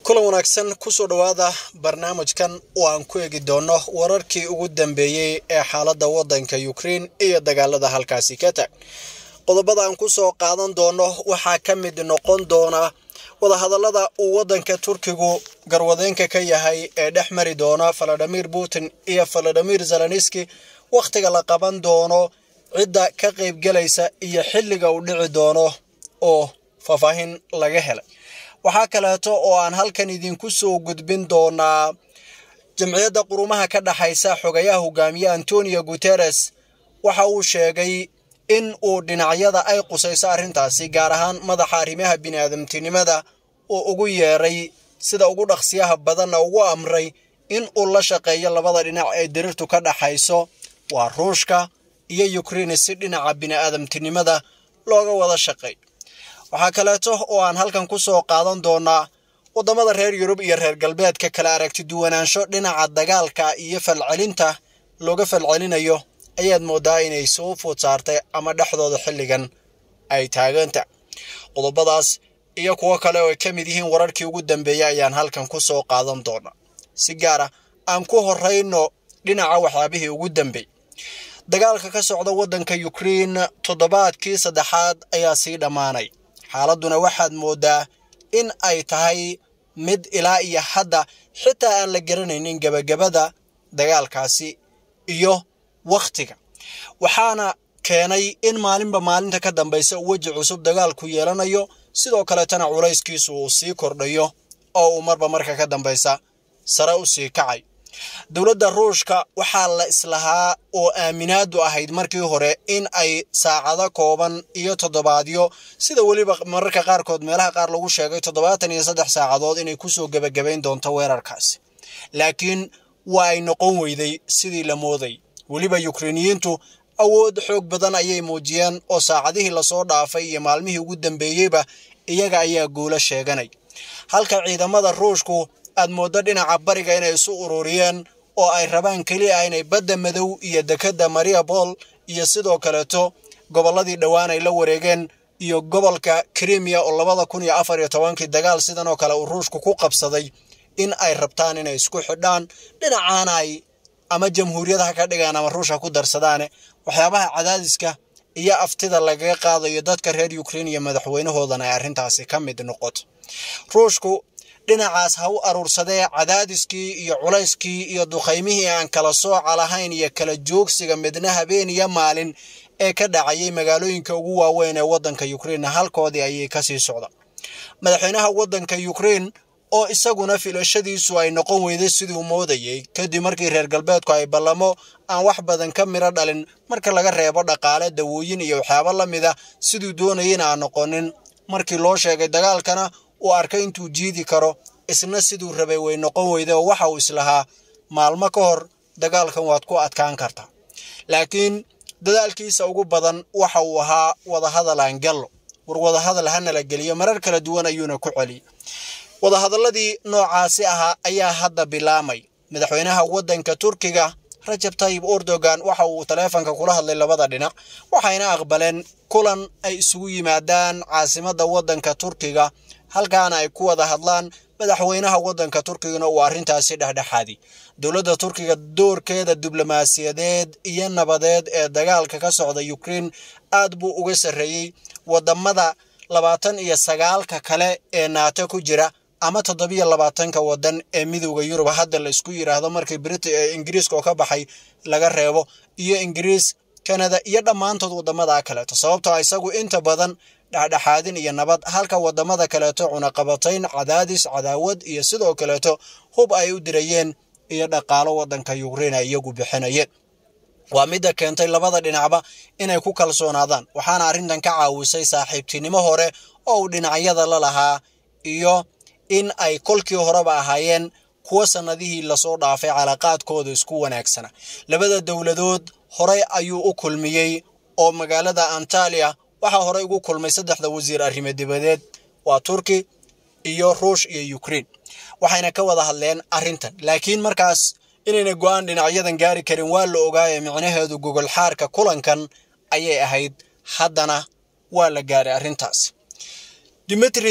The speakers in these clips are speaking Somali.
kulan wanaagsan kusoo dhowaada barnaamijkan oo aan ku eegi doono wararkii ugu dambeeyey ee xaaladda waddanka ukrein iyo dagaalada halkaasi ka tag qodobada aan kusoo qaadan doono waxaa ka mid noqon doona wadahadallada uu waddanka turkigu garwadeenka ka yahay ee dhex mari doona valadimir putin iyo valadimir zelenski wakhtiga la qaban doono cidda ka qaybgelaysa iyo xilliga uu dhici doono oo faahfaahin laga helay waxaa kaleeto oo aan halkan idinku soo gudbin doonaa jamciyadda qurumaha ka dhexaysa xogayaha hogaamiye antonio guteres waxa uu sheegay in uu dhinacyada ay qusayso arrintaasi gaar ahaan madaxa arrimaha bini'aadamtinimada oo ugu yeeray sida ugu dhaqsiyaha badanna ugu amray in uu la shaqeeyo labada dhinac ee dirirtu ka dhaxayso waa ruushka iyo ukrein si dhinaca bini'aadamtinimada looga wada shaqeeyo waxaa kaleeto oo aan halkan ku soo qaadan doonaa waddamada reer yurub iyo reer galbeedka kala aragti duwanaansho dhinaca dagaalka iyo falcelinta looga falcelinayo ayaad moodaa inay soo food saartay ama dhexdooda xilligan ay taaganta qodobadaas iyo kuwo kale oo ay ka mid yihiin wararkii ugu dambeeyey ayaan halkan ku soo qaadan doonaa si gaara aan ku horrayno dhinaca waxyaabihii ugu dambeey dagaalka ka socda waddanka ukrein toddobaadkii saddexaad ayaa sii dhammaanay xaaladduna waxaad mooddaa in ay tahay mid ilaa iyo hadda xitaa aan la garanaynin gebagabada dagaalkaasi iyo wakhtiga waxaana keenay in maalinba maalinta ka dambaysa weji cusub dagaalku yeelanayo sidoo kaleetana culayskiisu uu sii kordhayo oo uu marba marka ka dambaysa sare u sii kacay dowladda ruushka waxaa la islahaa oo aaminaadu ahayd markii hore in ay saacado kooban iyo toddobaadyo sida weliba mararka qaarkood meelaha qaar lagu sheegay toddobaatan iyo saddex saacadood inay kusoo gebagabayn doonto weerarkaasi laakiin waa ay noqon weyday sidii la mooday weliba yukreiniyiintu awood xoog badan ayay muujiyeen oo saacadihii lasoo dhaafay iyo maalmihii ugu dambeeyeyba iyaga ayaa guulo sheeganay halka ciidamada ruushku aad mooddo dhinaca bariga inay isu ururiyeen oo ay rabaan keliya inay badda madow iyo dekedda mariabol iyo sidoo kaleeto gobolladii dhowaan ay la wareegeen iyo gobolka krimiya oo labada kun iyo afar iyo tobankii dagaal sidan oo kale uu ruushku ku qabsaday in ay rabtaan inay isku xidhaan dhinacaana ay ama jamhuuriyadaha ka dhigaan ama ruushka ku darsadaane waxyaabaha cadaadiska iyo aftida lagaga qaadayo dadka reer ukrein iyo madaxweynahoodana ay arrintaasi ka mid noqoto ruushku dhinacaas ha u aruursadee cadaadiskii iyo culayskii iyo duqaymihii aan kala sooca lahayn iyo kala joogsiga midna habeen iyo maalin ee ka dhacayay magaalooyinka ugu waaweyn ee waddanka ukrein halkoodii ayay kasii socda madaxweynaha waddanka ukrein oo isaguna filashadiisu ay noqon weyday siduu moodayey kadib markii reer galbeedku ay ballamo aan wax badan ka midho dhalin marka laga reebo dhaqaale dawooyin iyo waxyaabo la mida siduu doonayeyna aan noqonin markii loo sheegay dagaalkana uu arkay intuu jiidi karo isna siduu rabay way noqon weyday oo waxa uu islahaa maalmo ka hor dagaalkan waad ku adkaan kartaa laakiin dadaalkiisa ugu badan waxa uu ahaa wadahadal aan gallo war wadahadal hana la geliyo marar kala duwan ayuuna ku celiyay wadahadalladii noocaasi ahaa ayaa hadda bilaamay madaxweynaha waddanka turkiga rajab tayib erdogan waxa uu taleefanka kula hadlay labada dhinac waxayna aqbaleen kulan ay isugu yimaadaan caasimadda waddanka turkiga halkaana ay ku wada hadlaan madaxweynaha waddanka turkigana uu arrintaasi dhexdhexaadi dowladda turkiga doorkeeda diblomaasiyadeed iyo nabadeed ee dagaalka ka socda ukrein aad buu uga sarreeyey waddamada labaatan iyo sagaalka kale ee naato ku jira ama toddobiyo labaatanka waddan ee midowda yurub hadda la isku yidhaahdo markii brit ingiriiska oo ka baxay laga reebo iyo ingiriis kanada iyo dhammaantood waddamada kaleeto sababtoo isagu inta badan dhexdhexaadin iyo nabad halka waddamada kaleeto cunaqabatayn cadaadis cadaawad iyo sidoo kaleeto hub ay u dirayeen iyo dhaqaalo waddanka ukrein ay iyagu bixinayeen waa midda keentay labada dhinacba inay ku kalsoonaadaan waxaana arrintan ka caawisay saaxiibtinimo hore oo uu dhinacyada la lahaa iyo in ay kolkii horeba ahaayeen kuwa sannadihii lasoo dhaafay calaaqaadkooda isku wanaagsana labada dowladood horey ayuu u kulmiyey oo magaalada antaliya waxaa horey ugu kulmay saddexda wasiir arrimo dibadeed waa turki iyo ruush iyo ukrein waxayna ka wada hadleen arrintan laakiin markaas inayna go'aan dhinacyadan gaari karin waa la ogaaye micnaheedu gogol xaarka kulankan ayay ahayd haddana waa la gaaray arrintaas dimitri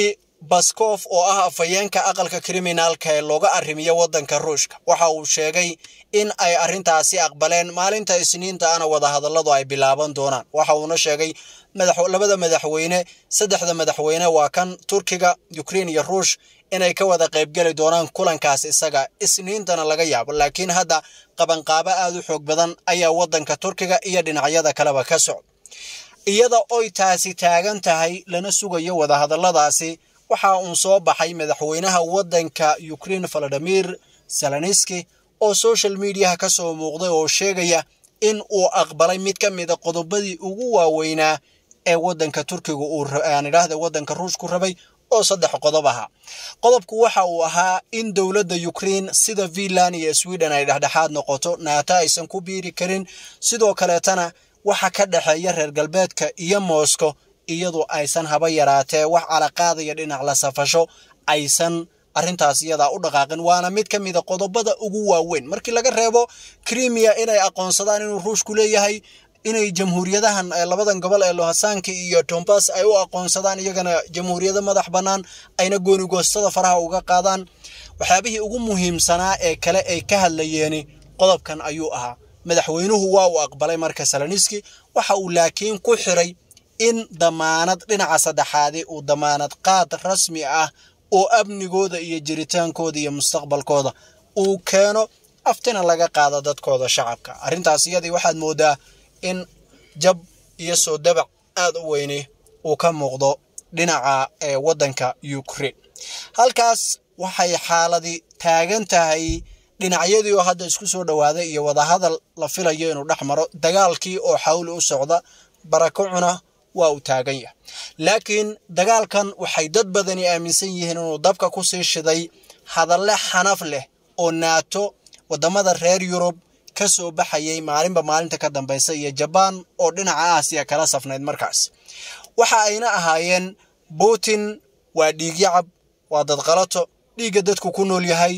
baskof oo ah afhayeenka aqalka kriminaalka ee looga arrimiyo waddanka ruushka waxa uu sheegay in ay arrintaasi aqbaleen maalinta isniinta ana wadahadalladu ay bilaaban doonaan waxa uuna sheegay labada madaxweyne saddexda madaxweyne waa kan turkiga ukrein iyo ruush inay ka wada qaybgeli doonaan kulankaas isaga isniintana laga yaabo laakiin hadda qabanqaabo aad u xoog badan ayaa waddanka turkiga iyo dhinacyada kaleba ka socda iyada oy taasi taagan tahay lana sugayo wadahadalladaasi waxa uu soo baxay madaxweynaha waddanka ukrein valadimir zelenski oo social mediaha ka soo muuqday oo sheegaya in uu aqbalay mid ka mida qodobadii ugu waaweynaa ee waddanka turkiga uu aan idhaahda waddanka ruushku rabay oo saddex qodob ahaa qodobku waxa uu ahaa in dowladda ukrein sida finland iyo sweden ay dhexdhexaad noqoto naato aysan ku biiri karin sidoo kaleetana waxa ka dhexeeya reer galbeedka iyo moscow iyadu aysan haba yaraatee wax calaqaadaya dhinac la safasho aysan arrintaas iyadaa u dhaqaaqin waana mid ka mida qodobada ugu waaweyn markii laga reebo krimiya inay aqoonsadaan inuu ruushku leeyahay inay jamhuuriyadahan labadan gobol ee lohasaanka iyo tombas ay u aqoonsadaan iyagana jamhuuriyado madax bannaan ayna goonigoostada faraha uga qaadaan waxyaabihii ugu muhiimsanaa ee kale ay ka hadlayeeni qodobkan ayuu ahaa madaxweynuhu waa uu aqbalay marka saloniski waxa uu laakiin ku xiray in damaanad dhinaca saddexaadi uu damaanad qaad rasmi ah oo amnigooda iyo jiritaankooda iyo mustaqbalkooda uu keeno aftina laga qaado dadkooda shacabka arrintaas iyadii waxaad moodaa in jab iyo soo dabac aad u weyni uu ka muuqdo dhinaca ee waddanka ukraine halkaas waxay xaaladii taagan tahay dhinacyadii oo hadda isku soo dhowaaday iyo wadahadal la filayo inuu dhex maro dagaalkii oo xawli u socda barakacuna waa uu taagan yahay laakiin dagaalkan waxay dad badani aaminsan yihiin inuu dabka ku sii shiday hadalle xanaf leh oo naato waddamada reer yurub ka soo baxayay maalinba maalinta ka dambaysa iyo jabaan oo dhinaca aasiya kala safnayd markaas waxa ayna ahaayeen putin waa dhiigyacab waa dadqalato dhiigga dadku ku nool yahay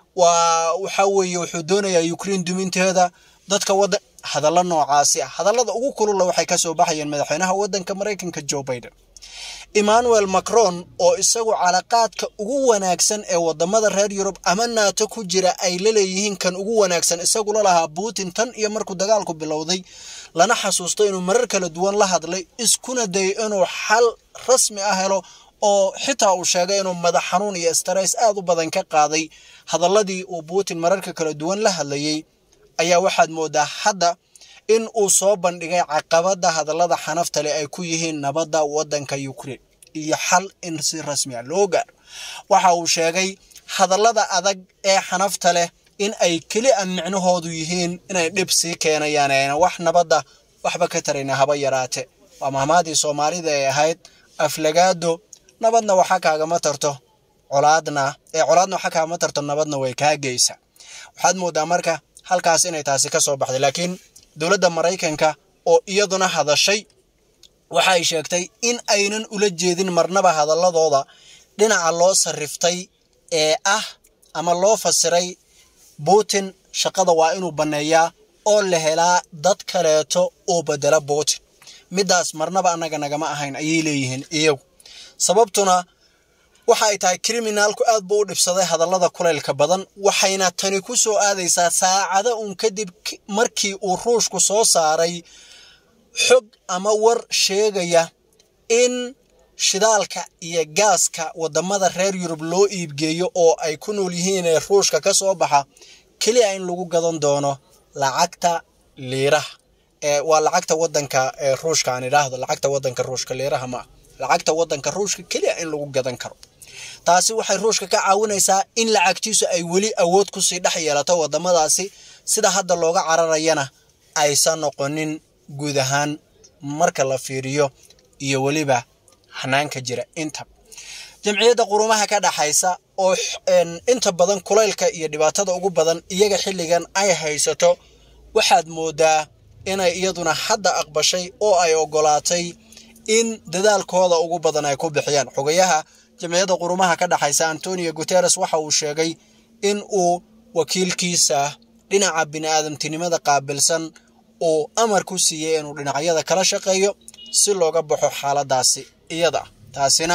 waa waxa weeye wuxuu doonayaa ukraine duminteeda dadka waddan hadalla noocaasi ah hadallada ugu kulula waxay ka soo baxayeen madaxweynaha waddanka maraykanka joe biden emmanuel macron oo isagu calaqaadka ugu wanaagsan ee wadamada reer yurub ama naato ku jira ay la leeyihiin kan ugu wanaagsan isagula lahaa putin tan iyo markuu dagaalku bilowday lana xasuusto inuu marar kala duwan la hadlay iskuna dayay inuu xal rasmi ah helo oo xitaa uu sheegay inuu madax xanuun iyo stress aad u badan ka qaaday hadalladii uu putin mararka kala duwan la hadlayay ayaa waxaad moodaa hadda in uu soo bandhigay caqabada hadallada xanafta leh ay ku yihiin nabadda waddanka ukraine iyo xal in si rasmi ah loo gaaro waxa uu sheegay hadallada adag ee xanafta leh in ay keli a micnahoodu yihiin inay dhib sii keenayaan ayna wax nabadda waxba ka tarayna haba yaraate waa mahmaadii soomaalida ee ahayd aflagaado nabadna waxa kaagama tarto colaadna ee colaadna waxa kaagama tarto nabadna way kaa geysa waxaad moodaa marka halkaas inay taasi ka soo baxday laakiin dowladda maraykanka oo iyaduna hadashay waxa ay sheegtay in aynan ula jeedin marnaba hadalladooda dhinaca loo sarriftay ee ah ama loo fasiray putin shaqada waa inuu banneeyaa oo la helaa dad kaleeto oo bedela putin middaas marnaba annaga nagama ahayn ayay leeyihiin iyagu sababtuna waxa ay tahay kriminaalku aad buu u dhibsaday hadallada kulaylka badan waxayna tani ku soo aadaysaa saacado uun kadib markii uu ruushku soo saaray xog ama war sheegaya in shidaalka iyo gaaska waddamada reer yurub loo iibgeeyo oo ay ku nool yihiin ee ruushka ka soo baxa keliya in lagu gadan doono lacagta liiraha ee waa lacagta waddanka ee ruushka aan idhaahdo lacagta waddanka ruushka liiraha ma lacagta waddanka ruushka keliya in lagu gadan karo taasi waxay ruushka ka caawinaysaa in lacagtiisu ay weli awood kusii dhex yeelato waddamadaasi sida hadda looga cararayana aysan noqonin guud ahaan marka la fiiriyo iyo weliba hanaanka jira inta jamciyadda qurumaha ka dhaxaysa oo inta badan kulaylka iyo dhibaatada ugu badan iyaga xilligan ay haysato waxaad moodaa inay iyaduna hadda aqbashay oo ay ogolaatay in dadaalkooda ugu badan ay ku bixiyaan xogayaha jamciyadda qurumaha ka dhaxaysa antonio guteres waxa uu sheegay in uu wakiilkiisa dhinaca bini'aadamtinimada qaabilsan uu amar ku siiyey inuu dhinacyada kala shaqeeyo si looga baxo xaaladaasi iyada taasina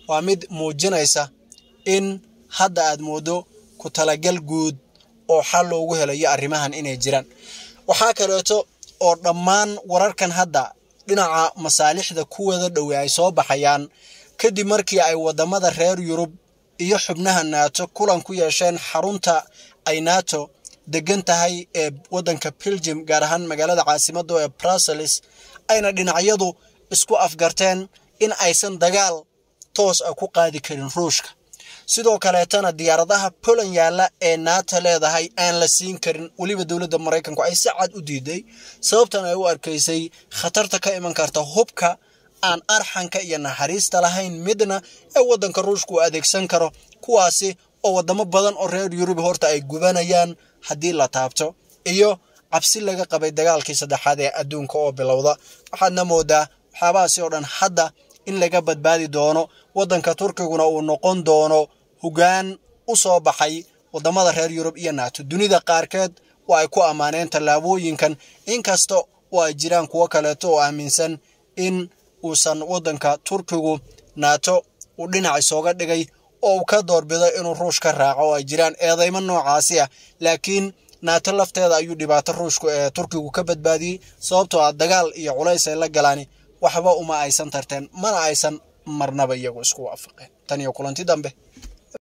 waa mid muujinaysa in hadda aad moodo ku talagal guud oo xal loogu helayo arrimahan inay jiraan waxaa kaleeto oo dhammaan wararkan hadda dhinaca masaalixda kuwada dhowe ay soo baxayaan kadib markii ay wadamada reer yurub iyo xubnaha naato kulan ku yeesheen xarunta ay nato degan tahay ee wadanka belgium gaar ahaan magaalada caasimada ee brussels ayna dhinacyadu isku afgarteen in aysan dagaal toos ah ku qaadi karin ruushka sidoo kaleetana diyaaradaha poland yaalla ee nato leedahay aan la siin karin weliba dowladda maraykanku ay si cad u diiday sababtan ay u arkaysay khatarta ka iman karta hubka aan arxanka iyo naxariista lahayn midna ee waddanka ruushka uu adeegsan karo kuwaasi oo wadamo badan oo reer yurub horta ay gubanayaan haddii la taabto iyo cabsi laga qabay dagaalkii saddexaad ee adduunka oo bilowda waxaadna moodaa waxyaabahaasi oo dhan hadda in laga badbaadi doono waddanka turkiguna uu noqon doono hoggaan u soo baxay wadamada reer yurub iyo nato dunida qaarkeed waa ay ku ammaaneen tallaabooyinkan inkasta oo ay jiraan kuwo kaleeto oo aaminsan in uusan waddanka turkigu nato uu dhinac isooga dhigay oo uu ka doorbido inuu ruush ka raaco oo ay jiraan eedeymo noocaasi ah laakiin naato lafteeda ayuu dhibaato ruushku ee turkigu ka badbaadiyey sababtoo ah dagaal iyo culays ay la galaani waxba uma aysan tarteen mana aysan marnaba iyagu isku waafaqeen tan iyo kulanti dambe